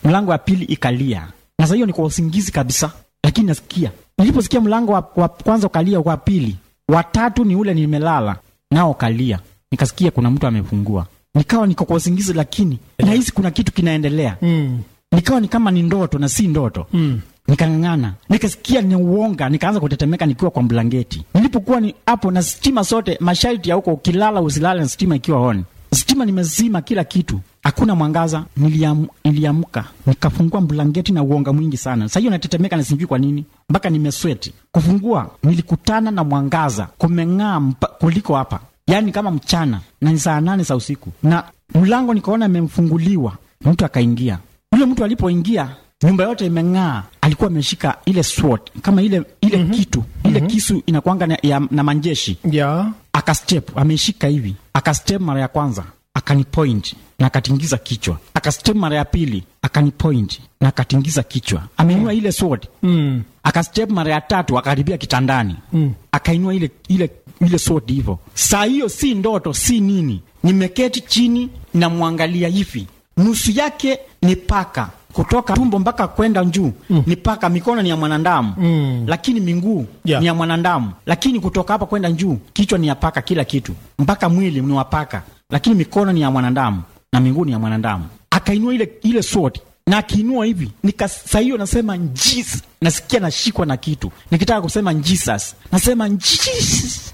mlango wa pili ikalia na saa hiyo niko usingizi kabisa lakini nasikia niliposikia mlango wa, wa kwanza ukalia wa pili watatu ni ule nimelala nao ukalia nikasikia kuna mtu amefungua nikawa niko kwa usingizi lakini nahisi kuna kitu kinaendelea Mm. nikawa ni kama ni ndoto na si ndoto Mm. nikang'ang'ana nikasikia ni uonga nikaanza kutetemeka nikiwa kwa blanketi nilipokuwa ni hapo na stima sote masharti ya huko ukilala usilale na stima ikiwa on stima nimezima kila kitu hakuna mwangaza niliam, niliamka nikafungua blanketi na uonga mwingi sana sa hiyo natetemeka na sijui kwa nini mpaka nimesweti kufungua nilikutana na mwangaza kumeng'aa mpa- kuliko hapa yaani kama mchana na ni saa nane za usiku na mlango nikaona imemfunguliwa mtu akaingia yule mtu alipoingia nyumba yote imeng'aa alikuwa ameshika ile sword kama ile ile mm-hmm. kitu ile mm-hmm. kisu inakwanga na, ya, na manjeshi Yeah. akastep ameshika hivi akastep mara ya kwanza akanipoint na akatingiza kichwa akastep mara ya pili akanipoint na akatingiza kichwa ameinua ile sword Mm. akastep mara ya tatu akaribia kitandani Mm. akainua ile ile ile sword hivyo saa hiyo si ndoto si nini nimeketi chini namwangalia hivi nusu yake ni paka kutoka tumbo mpaka kwenda juu mm. ni paka mikono ni ya mwanadamu Mm. lakini minguu Yeah. ni ya mwanadamu lakini kutoka hapa kwenda juu kichwa ni ya paka kila kitu mpaka mwili ni wa paka lakini mikono ni ya mwanadamu na miguu ni ya mwanadamu akainua ile ile sword na akiinua hivi nika saa hiyo nasema Jesus nasikia nashikwa na kitu nikitaka kusema Jesus nasema Jesus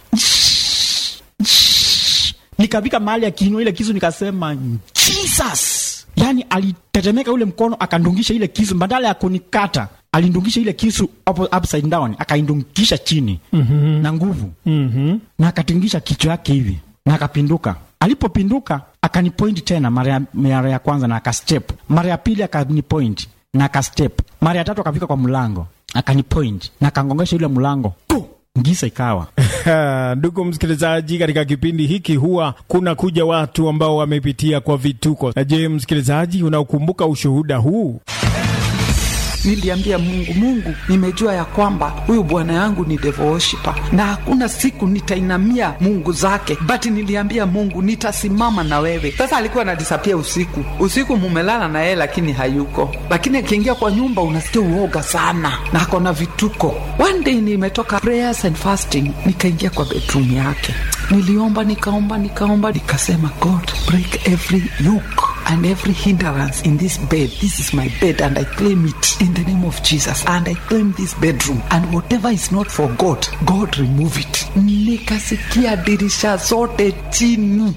nikafika mahali akiinua ile kisu nikasema Jesus yaani alitetemeka ule mkono akandungisha ile kisu badala ya kunikata alindungisha ile kisu up, upside down akaindungisha chini mm-hmm. na nguvu Mhm. na akatingisha kichwa yake hivi na akapinduka alipopinduka akanipoint tena mara ya, mara ya kwanza na akastep mara ya pili akanipoint na akastep mara ya tatu akafika kwa mlango akanipoint na akangongesha yule mlango Puh! ngisa ikawa Ha, Ndugu msikilizaji, katika kipindi hiki huwa kuna kuja watu ambao wamepitia kwa vituko. Na je, msikilizaji, unaokumbuka ushuhuda huu? Niliambia Mungu, Mungu, nimejua ya kwamba huyu bwana yangu ni devil worshiper na hakuna siku nitainamia Mungu zake, but niliambia Mungu nitasimama na wewe. Sasa alikuwa anadisapia usiku, usiku mumelala na yeye lakini hayuko, lakini akiingia kwa nyumba unasikia uoga sana na ako na vituko. One day nimetoka prayers and fasting, nikaingia kwa bedroom yake, niliomba nikaomba nikaomba, nikasema God break every yoke and every hindrance in this bed. This is my bed, and I claim it in the name of Jesus. And I claim this bedroom, and whatever is not for God, God remove it. Nikasikia dirisha zote chini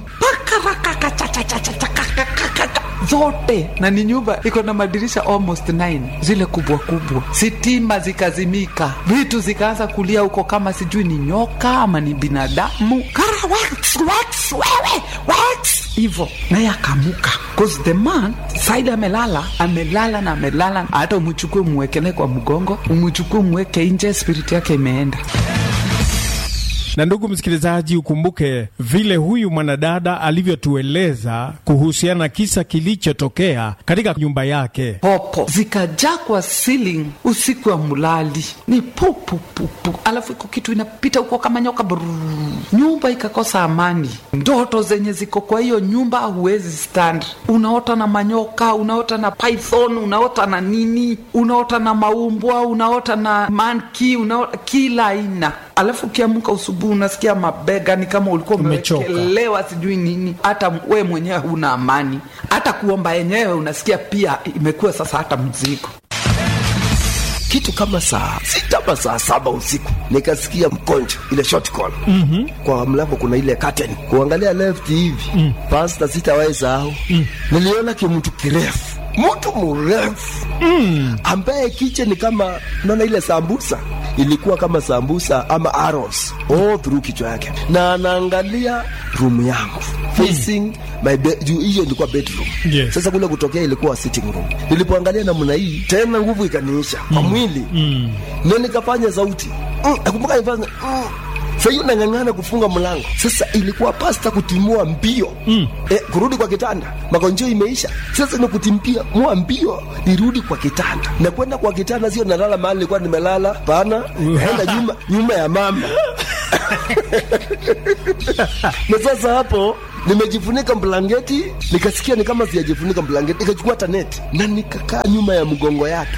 Pakarakakachachachachakakakaka. zote na ni nyumba iko na madirisha almost 9 zile kubwa kubwa, sitima zikazimika, vitu zikaanza kulia huko kama sijui ni nyoka ama ni binadamu. Kara wax, wax, wewe wax hivo, naye akamuka cause the man saidi amelala amelala na amelala, hata umchukue umwekele kwa mgongo, umchukue umweke nje, spiriti yake imeenda. Na ndugu msikilizaji, ukumbuke vile huyu mwanadada alivyotueleza kuhusiana na kisa kilichotokea katika nyumba yake. popo zikajaa kwa ceiling usiku wa mulali ni pupupupu, alafu iko kitu inapita huko kama nyoka brrrr. nyumba ikakosa amani. Ndoto zenye ziko kwa hiyo nyumba huwezi stand, unaota na manyoka, unaota na python, unaota na nini, unaota na maumbwa, unaota na manki, unaota kila aina alafu ukiamka usubuhi unasikia mabega ni kama ulikuwa Umechoka. umewekelewa sijui nini, hata we mwenyewe huna amani, hata kuomba yenyewe unasikia pia imekuwa sasa hata mzigo. kitu kama saa sita ama saa saba usiku nikasikia mkonjo ile short call mm-hmm. kwa mlango kuna ile curtain kuangalia left hivi mm. pasta sitawahi sahau mm. niliona kimtu kirefu mtu mrefu mm. ambaye kiche ni kama naona ile sambusa ilikuwa kama sambusa ama arrows all through kichwa yake na anaangalia room yangu facing my bed juu hiyo ilikuwa bedroom Yes. sasa kule kutokea ilikuwa sitting room nilipoangalia namna hii tena nguvu ikaniisha kwa mwili Mm. ndio nikafanya sauti mm, nakumbuka nifanya mm. sahiyo nang'ang'ana kufunga mlango sasa ilikuwa pasta kutimua mbio mm. eh, kurudi kwa kitanda magonjeo imeisha sasa ni kutimpia mua mbio nirudi kwa kitanda na kwenda kwa kitanda sio nalala mahali nilikuwa nimelala pana naenda nyuma nyuma ya mama na sasa hapo nimejifunika blanketi, nikasikia ni kama sijajifunika blanketi, nikachukua hata neti na nikakaa nyuma ya mgongo yake.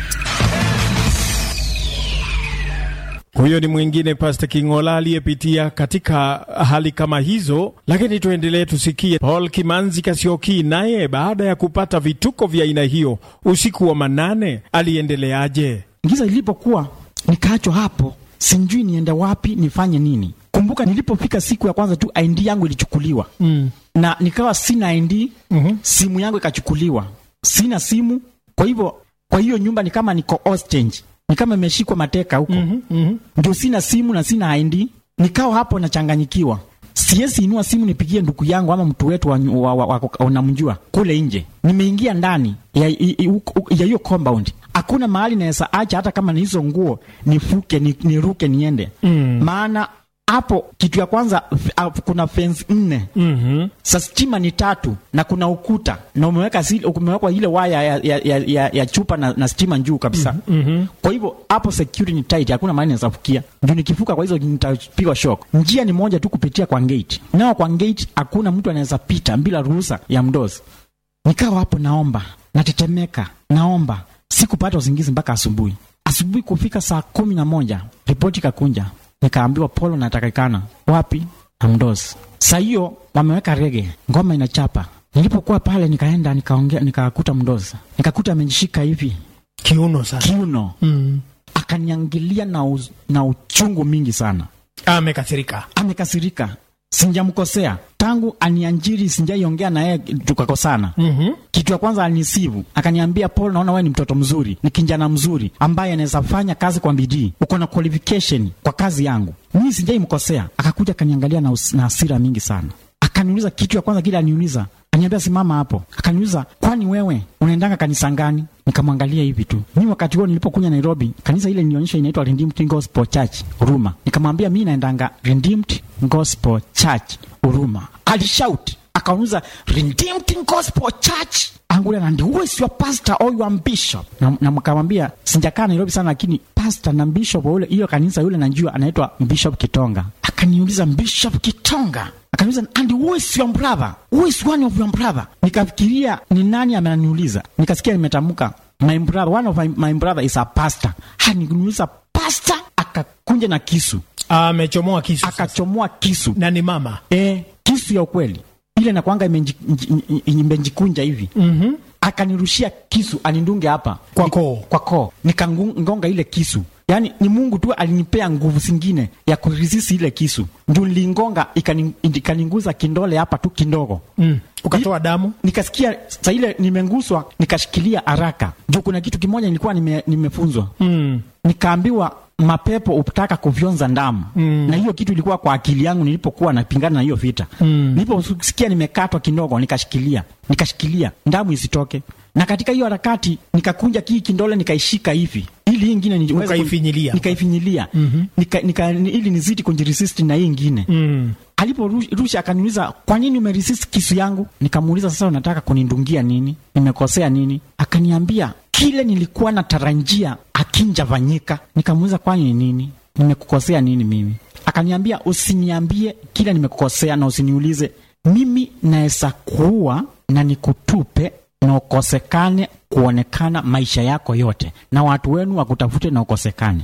Huyo ni mwingine Pastor Kingola aliyepitia katika hali kama hizo, lakini tuendelee tusikie Paul Kimanzi Kasioki naye baada ya kupata vituko vya aina hiyo usiku wa manane aliendeleaje? Giza ilipokuwa nikaachwa hapo, sijui niende wapi, nifanye nini. Kumbuka nilipofika siku ya kwanza tu ID yangu ilichukuliwa Mm. na nikawa sina ID Mhm. simu yangu ikachukuliwa, sina simu. Kwa hivyo kwa hiyo nyumba ni kama niko hostage, ni kama imeshikwa mateka huko Mhm, mhm. ndio sina simu na sina ID. Nikawa hapo nachanganyikiwa, siwezi inua simu nipigie ndugu yangu ama mtu wetu wa, wa, wa, wa, unamjua kule nje. Nimeingia ndani ya i- i- huko- ya hiyo compound, hakuna mahali naweza acha, hata kama ni hizo nguo nifuke ni, niruke niende Mm. maana hapo kitu ya kwanza f- ah, kuna fence nne Mhm. sa stima ni tatu na kuna ukuta na umeweka zile- umewekwa ile waya ya, ya, ya, ya, ya chupa na, na stima juu kabisa Mhm. kwa hivyo hapo security ni tight, hakuna mahali naweza fukia. Ndio nikifuka kwa hizo nitapigwa shock. Njia ni moja tu kupitia kwa gate, nao kwa gate hakuna mtu anaweza pita bila ruhusa ya mdozi. Nikawa hapo naomba, natetemeka, naomba, sikupata usingizi mpaka asubuhi. Asubuhi kufika saa kumi na moja ripoti kakunja, nikaambiwa Polo natakikana wapi na mdozi. Saa hiyo wameweka rege, ngoma inachapa. Nilipokuwa pale nikaenda nikaongea, nikakuta mdozi, nikakuta amejishika hivi Kiuno sasa. kiuno Mm. akaniangilia na, uz, na uchungu mingi sana. Amekasirika. Amekasirika, sinjamkosea tangu anianjiri, sinjaiongea na yeye tukakosana. Mhm. Kitu ya kwanza alinisivu, akaniambia Paul, naona wewe ni mtoto mzuri, ni kijana mzuri ambaye anaweza fanya kazi kwa bidii, uko na qualification kwa kazi yangu. Mimi sinjaimkosea. Akakuja akaniangalia na, us- na hasira mingi sana, akaniuliza kitu ya kwanza kile aniuliza Aniambia simama hapo. Akaniuliza, kwani wewe unaendanga kanisa gani? Nikamwangalia hivi tu. Mimi wakati huo nilipokuja Nairobi, kanisa ile nilionyesha inaitwa Redeemed Gospel Church Huruma. Nikamwambia mimi naendanga Redeemed Gospel Church Huruma. Alishout, akauliza Redeemed Gospel Church Angula na ndio wewe sio pastor au your bishop. Na, na mkamwambia sijakaa Nairobi sana lakini pastor na bishop wa ule hiyo kanisa yule najua anaitwa Bishop Kitonga. Akaniuliza Bishop Kitonga. Akaniuliza and who is your brother? Who is one of your brother? Nikafikiria ni nani ameniuliza. Nikasikia nimetamka my brother, one of my, my brother is a pastor. Ha, nikaniuliza pastor, akakunja na kisu, Amechomoa kisu. sasa. akachomoa kisu Na ni mama. e, kisu ya ukweli ile nakwanga imenji- nji- imejikunja hivi Mhm. akanirushia kisu anindunge hapa Kwa Ni- koo. kwa koo nikangonga ile kisu yaani ni mungu tu alinipea nguvu zingine ya kurisisi ile kisu ndio nilingonga ikani- ikaninguza kindole hapa tu kidogo Mm. Ukatoa damu. nikasikia saa ile nimenguswa nikashikilia haraka juu kuna kitu kimoja nilikuwa nime, nimefunzwa Mm. nikaambiwa mapepo hutaka kufyonza damu Mm. na hiyo kitu ilikuwa kwa akili yangu nilipokuwa napingana na hiyo vita Mm. niliposikia nimekatwa kidogo nikashikilia nikashikilia damu isitoke na katika hiyo harakati nikakunja kii kindole nikaishika hivi ili hii ingine niweze kun- Ukaifinyilia. nikaifinyilia Mhm. nika, nika, ni- ili nizidi kujiresist na hii ingine Mm. aliporusha akaniuliza kwa nini umeresist kisu yangu nikamuuliza sasa unataka kunindungia nini nimekosea nini akaniambia kile nilikuwa natarajia akinjavanyika nikamuuliza kwani ni nini nimekukosea nini mimi akaniambia usiniambie kile nimekukosea na usiniulize mimi naweza kuua na nikutupe na ukosekane kuonekana maisha yako yote na watu wenu wakutafute na ukosekane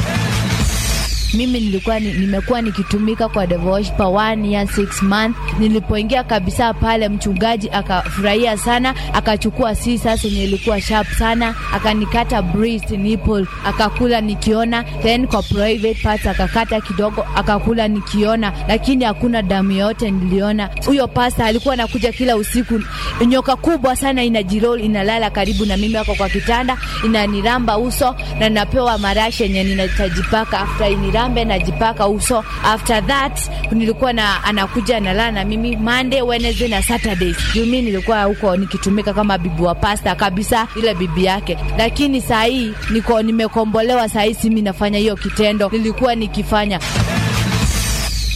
mimi nilikuwa ni, nimekuwa nikitumika kwa Devotion for one year six month. Nilipoingia kabisa pale, mchungaji akafurahia sana, akachukua scissors yenye ilikuwa sharp sana, akanikata breast nipple, akakula nikiona, then kwa private parts akakata kidogo, akakula nikiona, lakini hakuna damu yote niliona. Huyo pasta alikuwa anakuja kila usiku, nyoka kubwa sana inajirol, inalala karibu na mimi, ako kwa kitanda, inaniramba uso na napewa marashi yenye ninatajipaka after inirambe najipaka uso. After that nilikuwa na anakuja analala na mimi Monday, Wednesday na Saturdays. Juu mimi nilikuwa huko nikitumika kama bibi wa pasta kabisa, ile bibi yake. Lakini saa hii niko nimekombolewa, saa hii si mimi nafanya hiyo kitendo, nilikuwa nikifanya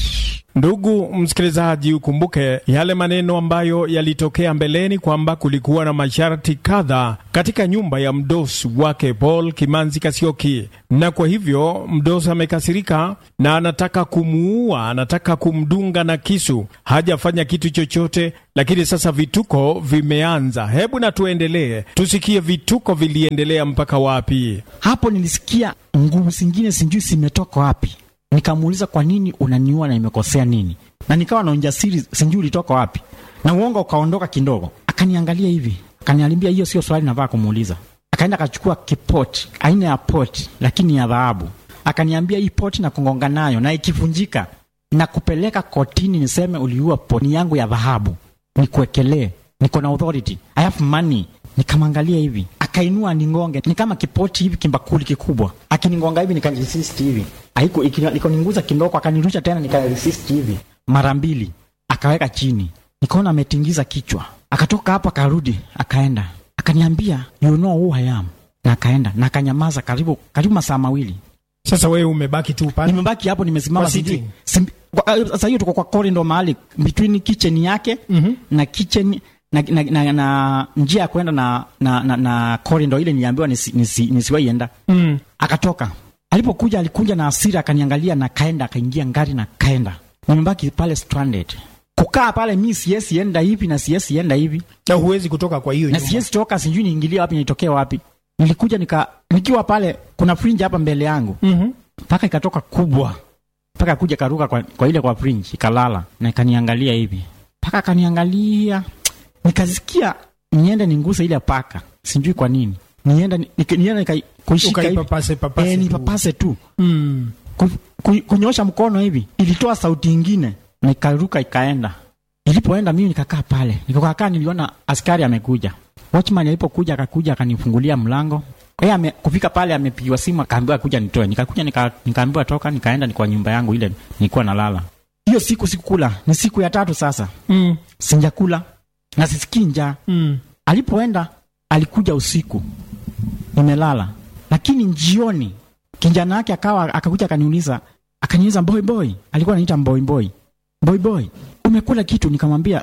Ndugu msikilizaji, ukumbuke yale maneno ambayo yalitokea mbeleni kwamba kulikuwa na masharti kadha katika nyumba ya mdosi wake Paul Kimanzi Kasioki, na kwa hivyo mdosi amekasirika na anataka kumuua, anataka kumdunga na kisu. Hajafanya kitu chochote, lakini sasa vituko vimeanza. Hebu na tuendelee, tusikie vituko viliendelea mpaka wapi. Hapo nilisikia nguvu zingine sijui zimetoka wapi. Nikamuuliza, kwa nini unaniua na nimekosea nini? Na nikawa na ujasiri, sijui ulitoka wapi, na uongo ukaondoka kidogo. Akaniangalia hivi, akaniambia, hiyo sio swali navaa kumuuliza. Akaenda akachukua kipoti aina ya poti, lakini ya dhahabu. Akaniambia, hii poti na kugonga nayo, na ikivunjika na kupeleka kotini, niseme uliua poti yangu ya dhahabu, nikuwekelee, niko na authority, I have money. Nikamwangalia hivi, akainua ningonge, ni kama kipoti hivi, kimbakuli kikubwa, akinigonga hivi, nikaresist hivi, aiku ikoninguza kindoko, akanirusha tena, nikaresist hivi mara mbili, akaweka chini, nikaona ametingiza kichwa, akatoka hapo, akarudi, akaenda, akaniambia you know who I am, na akaenda na akanyamaza karibu karibu masaa mawili. Sasa wewe umebaki tu pale. Nimebaki hapo nimesimama, Kwa sijui sitting. sim- kwa- sasa hiyo tuko kwa corridor mahali between kitchen yake Mhm. na kitchen na, na, na, na njia ya kwenda na, na, na, na corridor ile niliambiwa nisi, nisi, nisiwaienda Mm. akatoka. Alipokuja alikuja na hasira, akaniangalia na kaenda, akaingia ngari na kaenda. Nimebaki pale stranded, kukaa pale, mi siesi enda hivi na siesi enda hivi Na huwezi kutoka kwa hiyo na nyumba. siesi toka, sijui niingilie wapi nitokee wapi. Nilikuja nika nikiwa pale, kuna fringe hapa mbele yangu Mhm. mpaka ikatoka kubwa mpaka kuja karuka kwa, kwa ile kwa fringe ikalala na ikaniangalia hivi mpaka akaniangalia nikasikia niende ninguse ile paka sijui kwa nini nienda ni- nika- nienda nika- kuishika hivi Ukaipapase papase. eh, tu. nipapase tu Mm. ku, ku, kunyosha mkono hivi ilitoa sauti ingine na ikaruka ikaenda ilipoenda mimi nikakaa pale nikakaa niliona askari amekuja watchman alipokuja akakuja akanifungulia mlango yeye ame, kufika pale amepigiwa simu akaambiwa kuja nitoe nikakuja nika, nikaambiwa toka nikaenda ni kwa nyumba yangu ile nilikuwa nalala hiyo siku sikukula ni siku ya tatu sasa Mm. sinjakula na sisikii njaa Mm. alipoenda alikuja usiku nimelala lakini njioni kijana wake akawa akakuja akaniuliza akaniuliza boy boy alikuwa anaita boy boy boy boy umekula kitu nikamwambia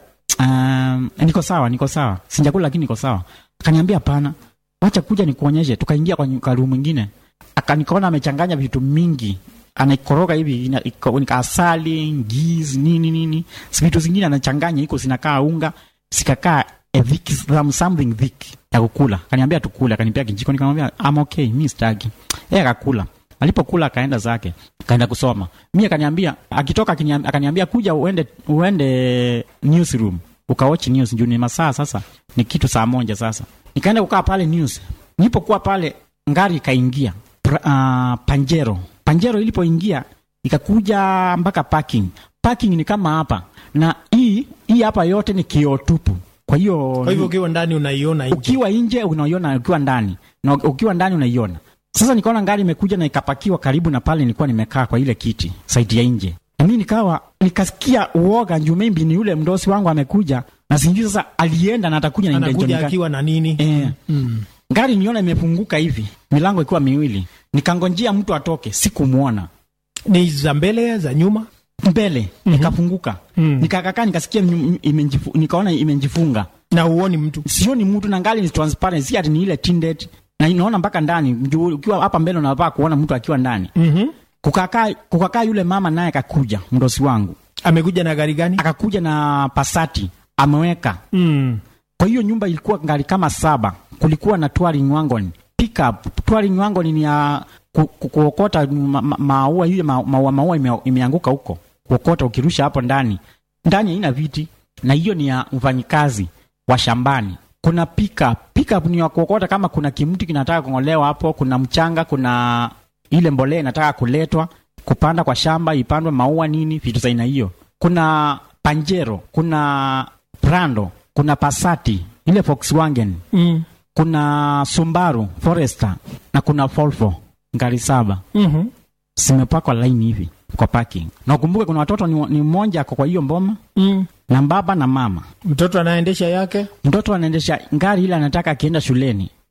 um, niko sawa niko sawa sijakula lakini niko sawa akaniambia hapana wacha kuja nikuonyeshe tukaingia kwa nyu- room mwingine akanikaona amechanganya vitu mingi anaikoroga hivi ina- iko- nika asali ngizi nini nini Si vitu zingine anachanganya iko zinakaa unga sikakaa a thick, some- something thick ya kukula akaniambia tukule akanipea kijiko nikamwambia I'm okay mi sitaki yeye akakula alipokula akaenda zake akaenda kusoma mi akaniambia akitoka akiniam- akaniambia kuja uende uende newsroom ukawatch news juu ni masaa sasa ni kitu saa moja sasa nikaenda kukaa pale news nilipokuwa pale ngari ikaingia pra, uh, panjero panjero ilipoingia ikakuja mpaka parking parking ni kama hapa na hii hii hapa yote ni kioo tupu kwa hiyo Kwa hivyo ukiwa ndani unaiona nje. ukiwa nje unaiona ukiwa ndani na ukiwa ndani unaiona sasa nikaona gari imekuja na ikapakiwa karibu na pale nilikuwa nimekaa kwa ile kiti saidi ya nje na mi nikawa nikasikia uoga juu maybe ni yule mdosi wangu amekuja na sijui sasa alienda na atakuja na intention Anakuja gani. akiwa na nini? Eh, Mm. gari niona imefunguka hivi milango ikiwa miwili nikangonjea mtu atoke sikumwona Ni za mbele za nyuma? mbele nikafunguka Mm. nikakakaa nikasikia nyu- imenjifu, nikaona imenjifunga Na huoni mtu. sioni mtu na ngali ni transparent si ati ni ile tinted na inaona mpaka ndani juu ukiwa hapa mbele unavaa kuona mtu akiwa ndani Mhm. kukakaa kukakaa yule mama naye akakuja mdosi wangu Amekuja na gari gani? akakuja na pasati ameweka Mm. kwa hiyo nyumba ilikuwa gari kama saba kulikuwa na touring wagon pickup touring wagon ni ya ku, ku, kuokota ma- ma- maua ile ma- maua maua ime, imeanguka huko kuokota ukirusha hapo ndani ndani haina viti na hiyo ni ya mfanyikazi wa shambani kuna pickup pickup ni ya kuokota kama kuna kimti kinataka kung'olewa hapo kuna mchanga kuna ile mbolea inataka kuletwa kupanda kwa shamba ipandwe maua nini vitu za aina hiyo kuna panjero kuna prando kuna pasati ile volkswagen Mm. kuna Subaru Forester na kuna Volvo ngari saba Mhm. zimepakwa laini hivi kwa parking. Na ukumbuke kuna watoto ni, ni mmoja ako kwa hiyo mboma Mm. na baba na mama. Mtoto anaendesha yake? Mtoto anaendesha ngari ile, anataka akienda shuleni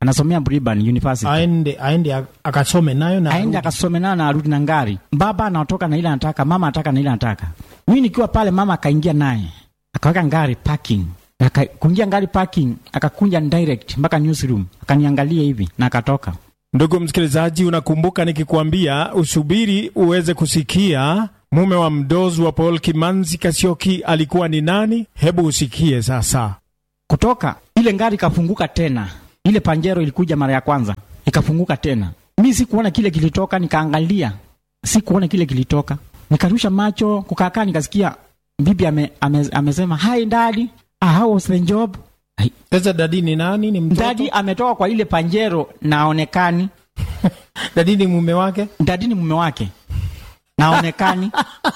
anasomea Brigham University aende aende ak- akasome nayo na aende arudi. akasome nayo na arudi na ngari. Baba anatoka na ile anataka, mama anataka na ile anataka. Mimi nikiwa pale, mama akaingia naye akaweka ngari parking, Na aka- kuingia ngari parking, akakunja direct mpaka newsroom, akaniangalia hivi na akatoka. Ndugu msikilizaji, unakumbuka nikikuambia usubiri uweze kusikia mume wa mdozi wa Paul Kimanzi Kasioki alikuwa ni nani? Hebu usikie sasa. Kutoka ile ngari ikafunguka tena, ile panjero ilikuja mara ya kwanza ikafunguka tena. Mi sikuona kile kilitoka, nikaangalia, sikuona kile kilitoka, nikarusha macho kukakaa, nikasikia bibi ame, ame, amesema hi daddy, ah, how was the job? Ai, Sasa dadi ni nani? Ni mtoto? Dadi ametoka kwa ile panjero na aonekani. Dadi ni mume wake? Dadi ni mume wake na aonekani.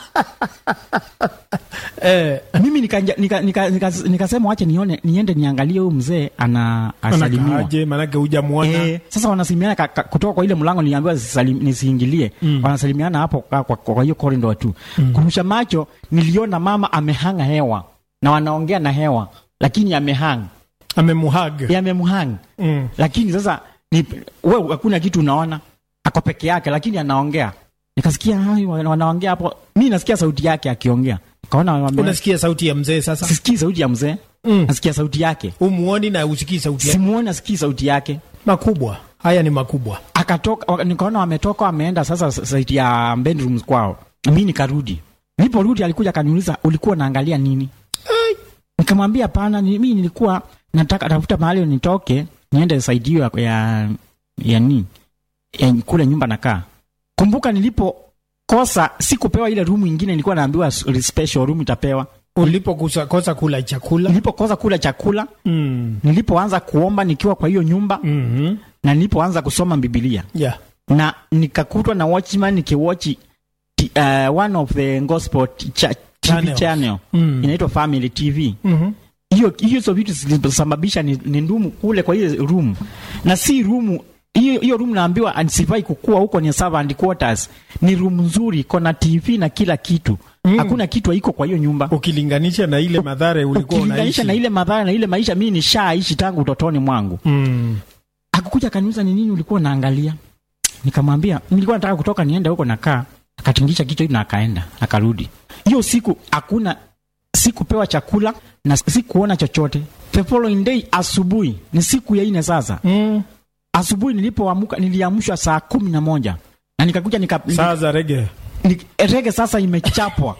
Eh, Mimi nikasema nika, nika, nika, nikasema wache nione niende niangalie huyu mzee ana asalimiwa. anakaaje? Manake hujamuona. Eh, sasa wanasalimiana ka- ka- kutoka kwa ile mlango niliambiwa sisalim- nisiingilie. Wanasalimiana hapo kwa, kwa, kwa hiyo corridor tu. Kurusha macho niliona mama amehanga hewa na wanaongea na hewa lakini amehang Amemuhag. yamemhang Mm. lakini sasa ni wewe hakuna kitu unaona ako peke yake lakini anaongea nikasikia hai, wana- wanaongea hapo mi nasikia sauti yake akiongea kaona wame... Unasikia sauti ya mzee sasa? sisikii sauti ya mzee Mm. nasikia sauti yake Umuoni na usikii sauti yake? simuoni nasikii sauti yake Makubwa. Haya ni makubwa. akatoka wa- nikaona wametoka wameenda sasa saiti ya bedrooms kwao mi nikarudi niliporudi alikuja akaniuliza ulikuwa naangalia nini nikamwambia pana ni, mi nilikuwa nataka tafuta mahali nitoke niende saidi hiyo ya, ya, ya ni ya kule nyumba nakaa kumbuka nilipokosa sikupewa ile rumu ingine nilikuwa naambiwa s- special room itapewa Ulipokosa kosa kula chakula. nilipokosa kula chakula Mm. nilipoanza kuomba nikiwa kwa hiyo nyumba Mhm. na nilipoanza kusoma bibilia Yeah. na nikakutwa na watchman nikiwachi t- uh, one of the gospel t- cha, TV Channels. channel Mm. inaitwa Family TV. Mhm. Hiyo hizo vitu zilisababisha ni, ni ndumu kule kwa hiyo room, na si room hiyo hiyo room naambiwa ansifai kukua huko ni servant quarters. Ni room nzuri, iko na TV na kila kitu Mm. hakuna kitu haiko kwa hiyo nyumba Ukilinganisha na ile madhara ulikuwa ukilinganisha unaishi. na ile madhara na ile maisha mimi nishaishi tangu utotoni mwangu. Mm. akakuja akaniuliza ni nini ulikuwa unaangalia nikamwambia nilikuwa nataka kutoka niende huko nakaa akatingisha kichwa hivi na akaenda akarudi hiyo siku hakuna sikupewa chakula na sikuona chochote the following day asubuhi ni siku ya ine sasa Mm. asubuhi nilipoamka niliamshwa saa kumi na moja na nikakuja nika, Saa za rege. ni, rege sasa imechapwa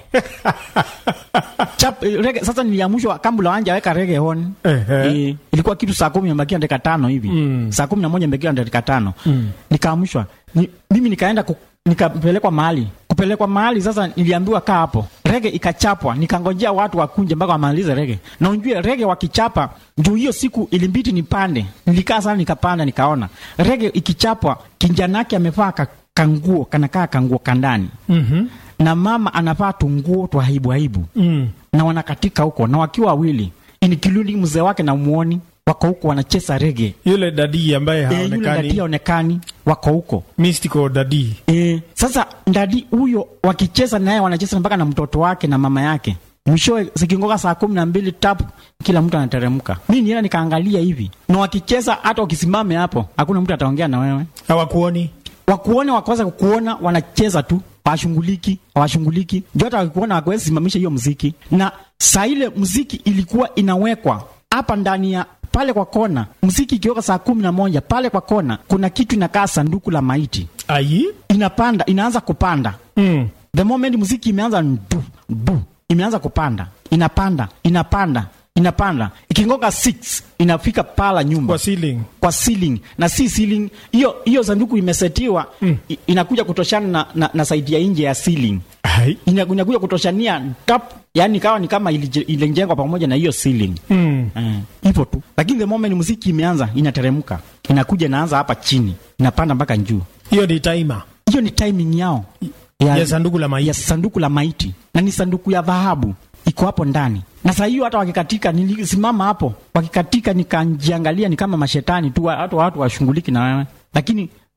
Chap, rege, sasa niliamshwa kabla wanja weka rege on Ehe. Eh, ilikuwa kitu saa kumi imebakia dakika tano hivi Mm. saa kumi na moja imebakia dakika tano Mm. nikaamshwa ni, mimi nikaenda ku, nikapelekwa mahali kupelekwa mahali sasa niliambiwa kaa hapo rege ikachapwa nikangojea watu wakunje mpaka wamalize rege na unjue rege wakichapa juu hiyo siku ilimbiti nipande nilikaa sana nikapanda nikaona rege ikichapwa kinjanake amevaa ka, kanguo kanakaa kanguo kandani Mhm. na mama anavaa tunguo twa aibu aibu Mm. na wanakatika huko na wakiwa wawili including mzee wake na muoni wako huko wanacheza rege Yule dadi ambaye e, yule dadi haonekani. haonekani wako huko Mystical dadi. e, sasa dadi huyo wakicheza naye wanacheza mpaka na mtoto wake na mama yake mwishowe zikingoka saa kumi na mbili tap kila mtu anateremka mi nienda nikaangalia hivi na wakicheza hata ukisimame hapo hakuna mtu ataongea na wewe Hawakuoni. wakuone wakosa kukuona wanacheza tu washunguliki washunguliki ndio hata wakikuona wakuwezi simamisha hiyo mziki na saa ile mziki ilikuwa inawekwa hapa ndani ya pale kwa kona mziki ikiweka saa kumi na moja pale kwa kona kuna kitu inakaa sanduku la maiti Ai. inapanda inaanza kupanda Mm. the moment muziki imeanza ndu ndu imeanza kupanda inapanda inapanda inapanda ikingoka 6 inafika pala nyumba Kwa ceiling. kwa ceiling na si ceiling hiyo hiyo sanduku imesetiwa mm. inakuja kutoshana na, na, na saidi ya nje ya ceiling Ai. Ina- inakuja kutoshania top yani kawa ni kama ilije- ilijengwa pamoja na hiyo ceiling Mm. Eh, hivyo tu lakini the moment muziki imeanza inateremka inakuja inaanza hapa chini inapanda mpaka juu Hiyo ni timer hiyo ni timing yao ya sanduku la maiti. ya sanduku la maiti na ni sanduku ya dhahabu iko hapo ndani na saa hiyo hata wakikatika nilisimama hapo wakikatika nikajiangalia ni kama mashetani tu hata watu washughuliki na wewe lakini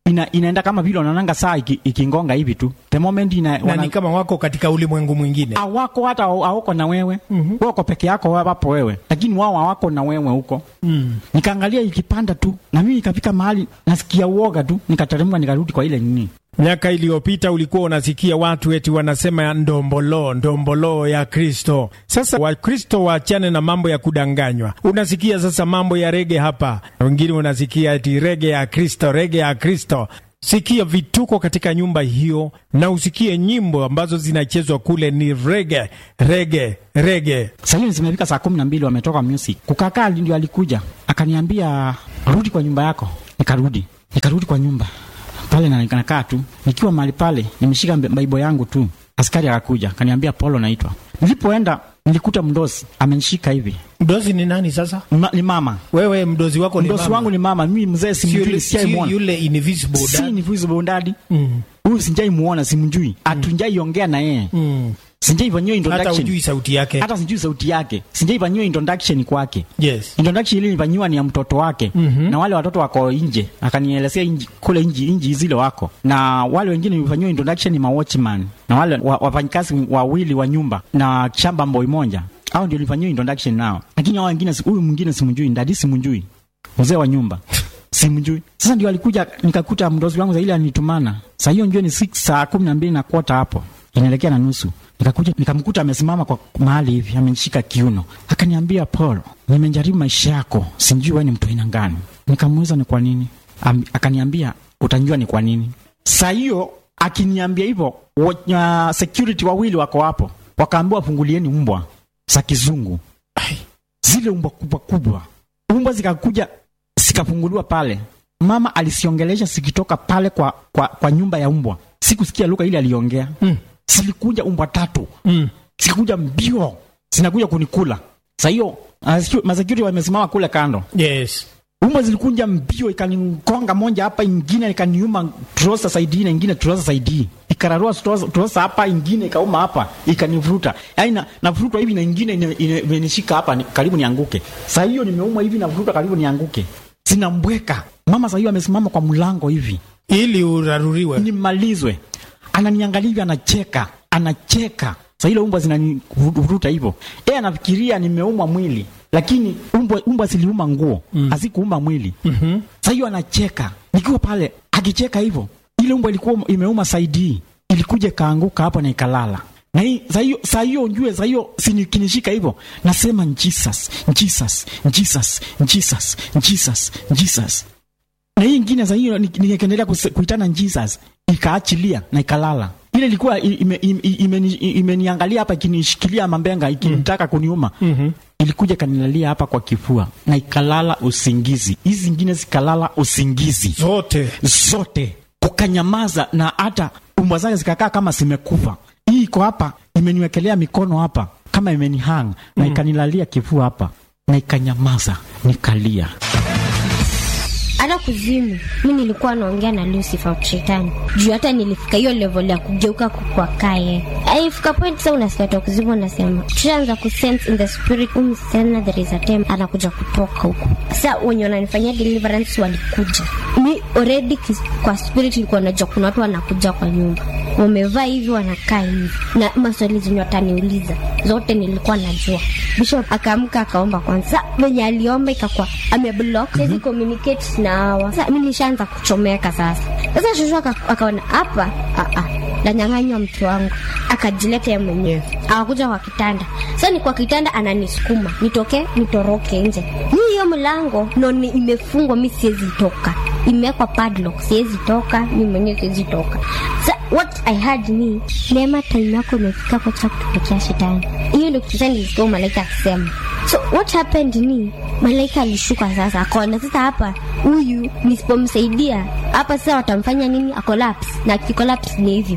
ina, inaenda kama vile wanaonanga saa iki- ikingonga hivi tu the moment ina, na wana, ni kama wako katika ulimwengu mwingine hawako hata hawako na wewe mm-hmm. wako peke yako wapo wewe lakini wao hawako na wewe huko mm. nikaangalia ikipanda tu na mimi ikafika mahali nasikia uoga tu nikateremka nikarudi kwa ile nini miaka iliyopita ulikuwa unasikia watu eti wanasema ndombolo ndombolo ya kristo sasa wakristo waachane na mambo ya kudanganywa unasikia sasa mambo ya rege hapa wengine unasikia eti rege ya kristo rege ya kristo sikia vituko katika nyumba hiyo na usikie nyimbo ambazo zinachezwa kule ni rege rege rege Saa hiyo zimefika saa kumi na mbili wametoka music. Kukakaa ndio alikuja akaniambia rudi kwa nyumba yako. Nikarudi, nikarudi kwa nyumba pale na nikakaa tu nikiwa mahali pale, nimeshika mbe- Bible yangu tu. Askari akakuja akaniambia Polo naitwa. Nilipoenda nilikuta mdosi amenishika hivi. mdozi ni nani sasa Ma, ni mama wewe mdozi wako ni mdosi mama. wangu ni mama, mimi mzee Si yule, simjui, si sijaimuona yule invisible si dad. ni visible dadi Mm. huyu sijai muona, simjui, hatunjaiongea na yeye, Mm. sijai fanyiwa hata introduction, ujui sauti yake hata sijui sauti yake, sijai fanyiwa introduction kwake yes introduction ile nilifanyiwa ni ya mtoto wake Mhm. na wale watoto wako nje, akanielezea inji, kule inji, inji zile wako na wale wengine nilifanyiwa introduction ni ma watchman na wale wa, wafanyikazi wawili wa nyumba na shamba mboi moja, hao ndio nilifanyiwa introduction nao, lakini hao wengine si- huyu mwingine simjui, ndadi simjui, mzee wa nyumba simjui. Sasa ndio alikuja nikakuta mdozi wangu zaidi anitumana saa hiyo njoo ni 6 saa kumi na mbili na kota hapo inaelekea na nusu nikakuja nikamkuta amesimama kwa mahali hivi amenishika kiuno akaniambia paul nimejaribu maisha yako sijui wewe ni mtu aina gani nikamuuliza ni kwa nini Am, akaniambia utanjua ni kwa nini saa hiyo akiniambia hivyo wa- uh, security wawili wako hapo wakaambiwa fungulieni mbwa za kizungu Ai, zile umbwa kubwa kubwa umbwa zikakuja zikafunguliwa pale mama alisiongelesha zikitoka pale kwa, kwa, kwa nyumba ya umbwa sikusikia lugha ile aliongea Mm. zilikuja umbwa tatu mm. zikakuja mbio zinakuja kunikula sa hiyo masecurity wamesimama kule kando yes umbwa zilikuja mbio ikanigonga moja hapa ingine ikaniuma trosa saidi na ingine trosa saidi ikararua trosa trosa hapa ingine ikauma hapa ikanivuruta yaani na, navurutwa hivi na ingine ine- ine- imenishika hapa ni, karibu nianguke saa hiyo nimeuma hivi navuruta karibu nianguke zinambweka mama saa hiyo amesimama kwa mlango hivi ili uraruriwe nimalizwe ananiangalia hivi anacheka anacheka sa ile umbwa zinanivuruta hivyo yeye anafikiria nimeumwa mwili lakini umbwa, umbwa ziliuma nguo mm. hazikuuma mwili Mhm. sa hiyo anacheka nikiwa pale akicheka hivyo ile umbwa ilikuwa imeuma saidi ilikuja ikaanguka hapo na ikalala na hii saa hiyo saa hiyo njue saa hiyo sinikinishika hivyo nasema jesus jesus jesus jesus jesus jesus na hii ingine za hiyo ni- nikaendelea kuse- kuitana Jesus ikaachilia na ikalala. Ile ilikuwa i- ime- ime- imeni- imeniangalia hapa ikinishikilia mambenga ikinitaka kuniuma Mhm. ilikuja kanilalia hapa kwa kifua na ikalala usingizi. Hizi zingine zikalala usingizi zote zote, kukanyamaza na hata umbwa zake zikakaa kama zimekufa. Hii iko hapa imeniwekelea mikono hapa kama imenihang na ikanilalia kifua hapa na ikanyamaza, nikalia. hata kuzimu mi nilikuwa naongea na lucifer shetani juu hata nilifika hiyo level ya kugeuka kukwa kaye aifika point sa unasikia toka kuzimu unasema tushaanza kusense in the spirit huyu msichana there is a time anakuja kutoka huku sa wenye wananifanyia deliverance walikuja mi already kis- kwa spirit ilikuwa najua kuna watu wanakuja kwa nyumba wamevaa hivi wanakaa hivi na maswali zenye wataniuliza zote nilikuwa najua bishop akaamka akaomba kwanza venye aliomba ikakuwa ameblock siwezi communicate na hawa sasa mi nishaanza kuchomeka sasa sasa shushu aka- akaona hapa ah, ah, nanyang'anywa mtu wangu akajileta ye mwenyewe akakuja kwa kitanda sasa ni kwa kitanda ananisukuma nitoke nitoroke nje hii hiyo mlango no ni imefungwa mi siwezi toka imewekwa padlock siwezi toka mi mwenyewe siwezi toka sa what i had ni neema time yako imefika kwa cha kutupekea shetani hiyo ndio kitu sana nilisikia malaika akisema so what happened ni malaika alishuka sasa akaona sasa hapa huyu nisipomsaidia hapa sasa watamfanya nini akolapse na akikolapse ni hivyo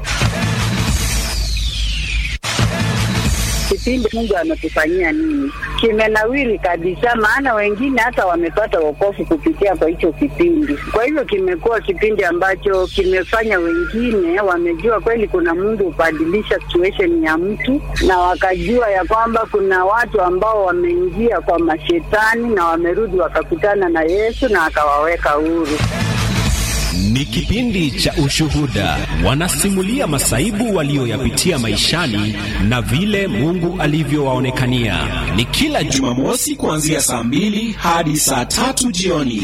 kipindi Mungu ametufanyia nini, kimenawiri kabisa, maana wengine hata wamepata wokovu kupitia kwa hicho kipindi. Kwa hivyo kimekuwa kipindi ambacho kimefanya wengine wamejua kweli kuna Mungu hubadilisha situation ya mtu, na wakajua ya kwamba kuna watu ambao wameingia kwa mashetani na wamerudi wakakutana na Yesu na akawaweka huru. Ni kipindi cha Ushuhuda. Wanasimulia masaibu walioyapitia maishani na vile Mungu alivyowaonekania. Ni kila Jumamosi kuanzia saa mbili hadi saa tatu jioni.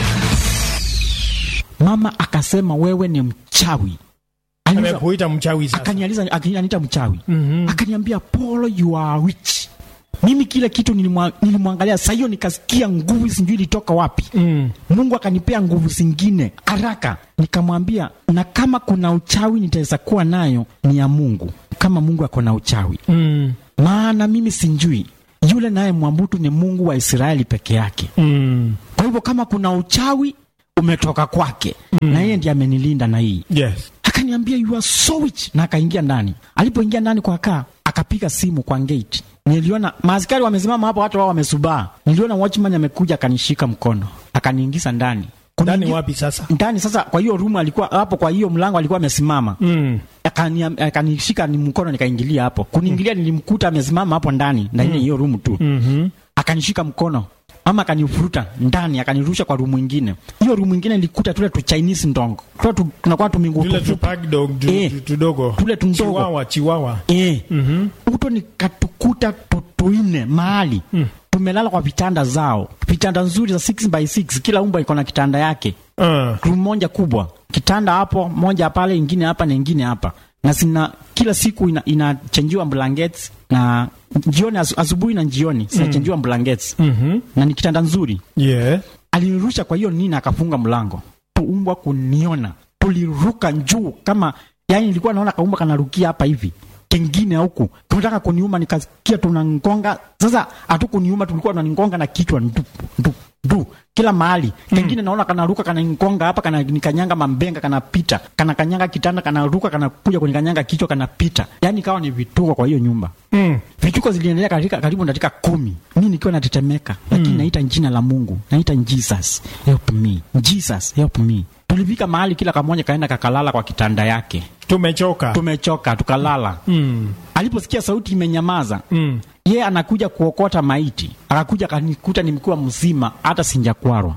Mama akasema wewe ni mchawi. Aliuliza- amekuita mchawi sasa. akanializa akaniita mchawi akaniambia Polo you are witch mimi kile kitu nilimwa- nilimwangalia saa hiyo nikasikia nguvu sijui ilitoka wapi Mm. mungu akanipea nguvu zingine haraka nikamwambia na kama kuna uchawi nitaweza kuwa nayo ni ya mungu kama mungu ako na uchawi Mm. maana mimi sinjui yule naye mwambutu ni mungu wa israeli peke yake Mm. kwa hivyo kama kuna uchawi umetoka kwake na yeye ndiye amenilinda na hii Yes. akaniambia you are so rich na akaingia ndani alipoingia ndani kwa kaa akapiga simu kwa gate niliona maaskari wamesimama hapo watu wao wamesubaa niliona watchman amekuja akanishika mkono akaniingiza ndani Ndani Kuniingi- wapi sasa? ndani sasa kwa hiyo room alikuwa hapo kwa hiyo mlango alikuwa amesimama Mm. Akani- akanishika ni mkono nikaingilia hapo kuniingilia nilimkuta amesimama hapo ndani ndani ya hiyo room tu Mhm. akanishika mkono ama akanifuruta ndani akanirusha kwa rumu ingine hiyo rumu ingine nilikuta tule tu chinese ndongo tule tu tunakuwa tumingu Tule tufupi. tupack dog tu- Eh. tu- tudogo. Tule tundogo. Chiwawa, chiwawa. Eh. Mhm. uto nikatukuta tu- tuine mahali tumelala kwa vitanda zao vitanda nzuri za 6 by 6 kila umba iko na kitanda yake Uh. room moja kubwa kitanda hapo moja pale ingine hapa na ingine hapa na sina kila siku ina, inachenjiwa blankets na jioni asu- asubuhi na jioni zinachenjiwa blankets Mhm. na ni kitanda nzuri Yeah. alinirusha kwa hiyo nini akafunga mlango tuumbwa kuniona tuliruka juu kama yani nilikuwa naona kaumba kanarukia hapa hivi kengine huku tunataka kuniuma nikasikia tunangonga sasa hatukuniuma tulikuwa tunanigonga na kichwa ndu, ndu, ndu, kila mahali kengine naona kanaruka kananigonga hapa kana nikanyanga mambenga kanapita kana kanyanga kitanda kanaruka kanakuja kunikanyanga kichwa kanapita yani kawa ni vituko kwa hiyo nyumba Mm. vituko ziliendelea katika karibu dakika kumi mi nikiwa natetemeka lakini naita jina la mungu naita jesus help me jesus help me tulifika mahali kila kamoja kaenda kakalala kwa kitanda yake Tumechoka. tumechoka tukalala Mm. aliposikia sauti imenyamaza Mm. ye anakuja kuokota maiti akakuja akanikuta nimekuwa mzima hata sinjakwarwa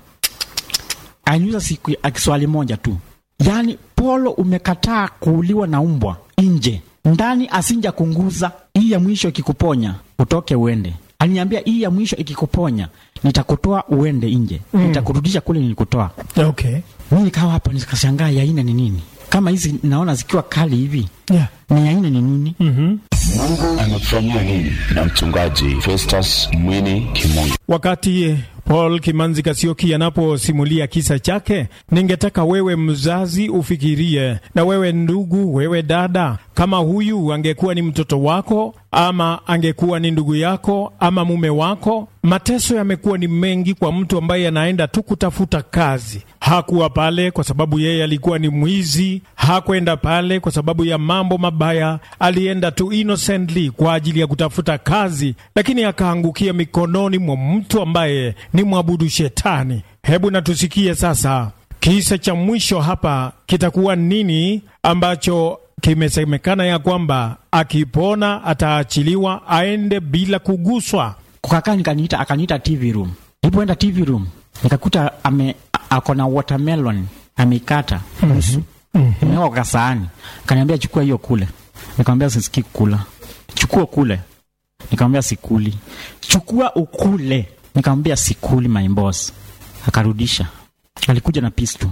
aniuza siku ya kiswali moja tu yaani polo umekataa kuuliwa na umbwa nje ndani asinja kunguza hii ya mwisho ikikuponya utoke uende aliniambia hii ya mwisho ikikuponya nitakutoa uende nje mm. nitakurudisha kule nilikutoa Okay. mi nikawa hapo nikashangaa yaine ni nini kama hizi naona zikiwa kali hivi Yeah. ni yaine ni nini Mhm. Mungu amekufanyia nini? Na mchungaji Festus Mwini Kimungu. Wakati Paul Kimanzi Kasioki anaposimulia kisa chake, ningetaka wewe mzazi ufikirie, na wewe ndugu, wewe dada, kama huyu angekuwa ni mtoto wako ama angekuwa ni ndugu yako ama mume wako. Mateso yamekuwa ni mengi kwa mtu ambaye anaenda tu kutafuta kazi. Hakuwa pale kwa sababu yeye alikuwa ni mwizi, hakwenda pale kwa sababu ya mambo mabaya, alienda tu innocently kwa ajili ya kutafuta kazi, lakini akaangukia mikononi mwa mtu ambaye ni mwabudu shetani. Hebu na tusikie sasa kisa cha mwisho hapa kitakuwa nini ambacho kimesemekana ya kwamba akipona ataachiliwa aende bila kuguswa. kukakaa nikaniita akaniita tv room nilipoenda tv room nikakuta ame a- ako na watermelon ameikata nusu imewekwa kwa saani kaniambia chukua hiyo kule nikamwambia sisikii kula chukua kule nikamwambia sikuli chukua ukule nikamwambia sikuli my boss akarudisha alikuja na pistu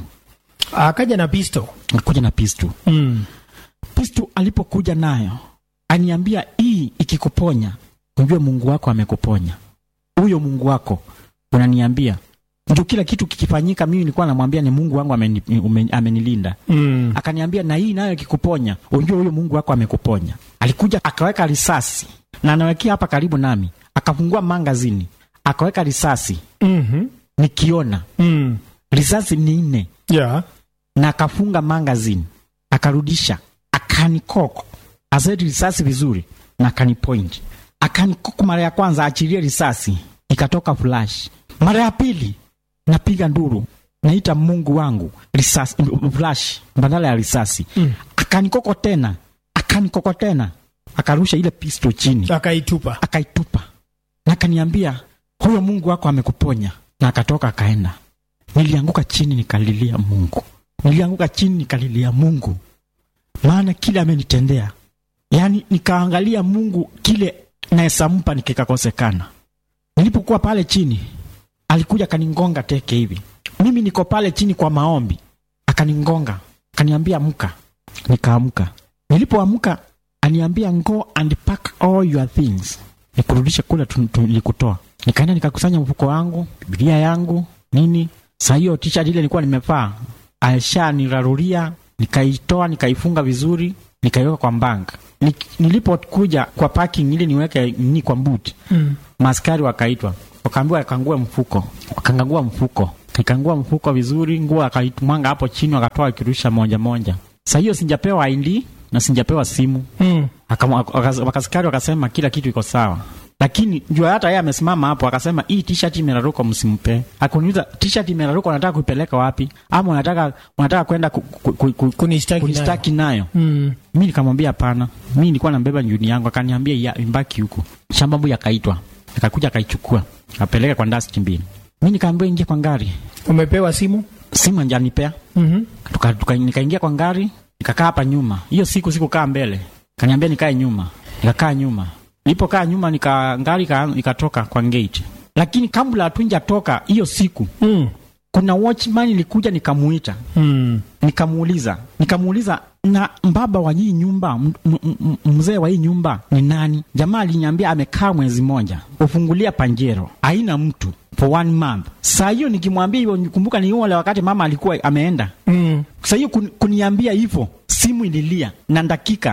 Akaja na pisto. alikuja na pistu Mm. pistu alipokuja nayo aniambia hii ikikuponya ujue mungu wako amekuponya huyo mungu wako unaniambia ndio kila kitu kikifanyika mimi nilikuwa namwambia ni mungu wangu ameni, ume- amenilinda Mm. akaniambia na hii nayo ikikuponya ujue huyo mungu wako amekuponya alikuja akaweka risasi na anawekea hapa karibu nami akafungua mangazini akaweka risasi Mhm. nikiona Mm. risasi ni nne Yeah. na akafunga magazine akarudisha akanikoko aseti risasi vizuri na akanipoint akanikoko mara ya kwanza achilie risasi ikatoka flash mara ya pili napiga nduru naita mungu wangu risasi flash badala ya risasi mm. akanikoko tena akanikoko tena akarusha ile pisto chini Akaitupa. akaitupa na akaniambia huyo mungu wako amekuponya na akatoka akaenda nilianguka chini nikalilia mungu nilianguka chini nikalilia Mungu, maana kile amenitendea. Yaani nikaangalia Mungu kile naesampa nikikakosekana. Nilipokuwa pale chini, alikuja akaningonga teke hivi, mimi niko pale chini kwa maombi, akaningonga akaniambia amka. Nikaamka. Nilipoamka aniambia go and pack all your things, nikurudishe kule tu- tu- nilikutoa. Nikaenda nikakusanya mfuko wangu, Biblia yangu nini. Saa hiyo t-shirt ile nilikuwa nimevaa alishanirarulia, nikaitoa nikaifunga vizuri, nikaiweka kwa mbanga. Ni, nilipokuja kwa parking ili niweke ni kwa boot Mm. maaskari wakaitwa, wakaambiwa wakangue mfuko, wakangangua mfuko, nikangua mfuko vizuri, nguo akaitwanga hapo chini, wakatoa wakirusha moja moja. Saa hiyo sinjapewa ID na sinjapewa simu Mm. Akam- wakas- wakaskari wakasema kila kitu iko sawa, lakini jua hata yeye amesimama hapo akasema hii t-shirt imeraruka, msimpe. Akuniuliza t-shirt imeraruka, unataka kuipeleka wapi? Ama unataka unataka kwenda ku, ku, ku, ku, Kunistaki kunistaki nayo? Mm. Mi nikamwambia hapana, mi nilikuwa nambeba njuni yangu. Akaniambia ya imbaki huku. Shambabu yakaitwa, akakuja akaichukua, akapeleka kwa dustbin. Mi nikaambiwa ingia kwa gari, Umepewa simu? simu anjanipea Mhm. tuka, tuka, nikaingia kwa gari nikakaa hapa nyuma. Hiyo siku sikukaa mbele, kaniambia nikae nyuma, nikakaa nyuma. Nilipokaa nyuma nika gari ika- ikatoka kwa gate, lakini kabla hatuja toka hiyo siku Mm. kuna watchman ilikuja, nikamuita Mm. nikamuuliza nikamuuliza na mbaba wa hii nyumba m- m- m- mzee wa hii nyumba ni nani? Jamaa aliniambia amekaa mwezi moja, ufungulia panjero, haina mtu for one month. Saa hiyo nikimwambia hivyo, nikumbuka ni ule wakati mama alikuwa ameenda. Mm. Saa hiyo kun, kuniambia hivyo, simu ililia na dakika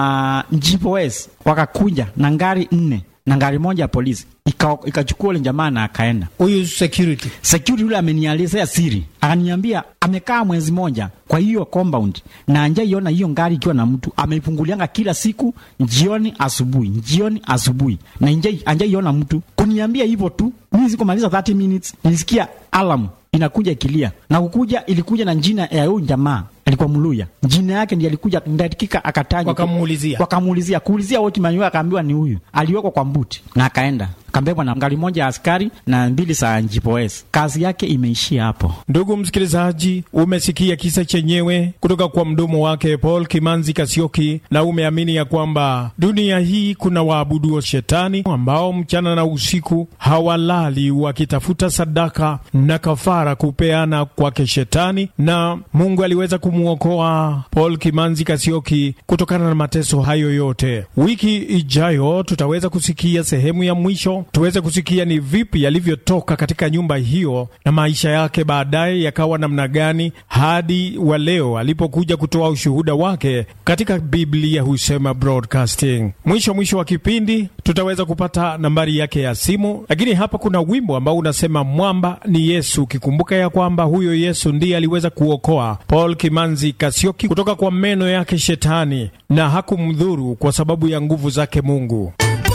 uh, GPS wakakuja na ngari nne na ngari moja ya polisi ika- ikachukua ule jamaa na akaenda Huyu security. security yule amenielezea siri, akaniambia amekaa mwezi moja kwa hiyo compound na anjaiona hiyo ngari ikiwa na mtu, ameifungulianga kila siku jioni, asubuhi, jioni, asubuhi, na anjai- anjaiona mtu. Kuniambia hivyo tu, mimi sikumaliza 30 minutes, nilisikia alarm inakuja ikilia, na kukuja ilikuja na jina ya huyu jamaa alikuwa Mluya, jina yake ndiye alikuja dakika akataja, Wakamuulizia. wakamuulizia kuulizia wote manyo, akaambiwa ni huyu, aliwekwa kwa mbuti na akaenda akambebwa na gari moja ya askari na mbili za GPS. Kazi yake imeishia hapo. Ndugu msikilizaji, umesikia kisa chenyewe kutoka kwa mdomo wake Paul Kimanzi Kasioki, na umeamini ya kwamba dunia hii kuna waabuduo shetani ambao mchana na usiku hawalali wakitafuta sadaka na kafara kupeana kwake shetani, na Mungu aliweza kumwokoa Paul Kimanzi Kasioki kutokana na mateso hayo yote. Wiki ijayo tutaweza kusikia sehemu ya mwisho, tuweze kusikia ni vipi alivyotoka katika nyumba hiyo na maisha yake baadaye yakawa namna gani hadi wa leo alipokuja kutoa ushuhuda wake katika Biblia husema broadcasting. Mwisho mwisho wa kipindi tutaweza kupata nambari yake ya simu, lakini hapa kuna wimbo ambao unasema mwamba ni Yesu, ukikumbuka ya kwamba huyo Yesu ndiye aliweza kuokoa Paul Kimanzi Kasioki kutoka kwa meno yake shetani na hakumdhuru kwa sababu ya nguvu zake Mungu.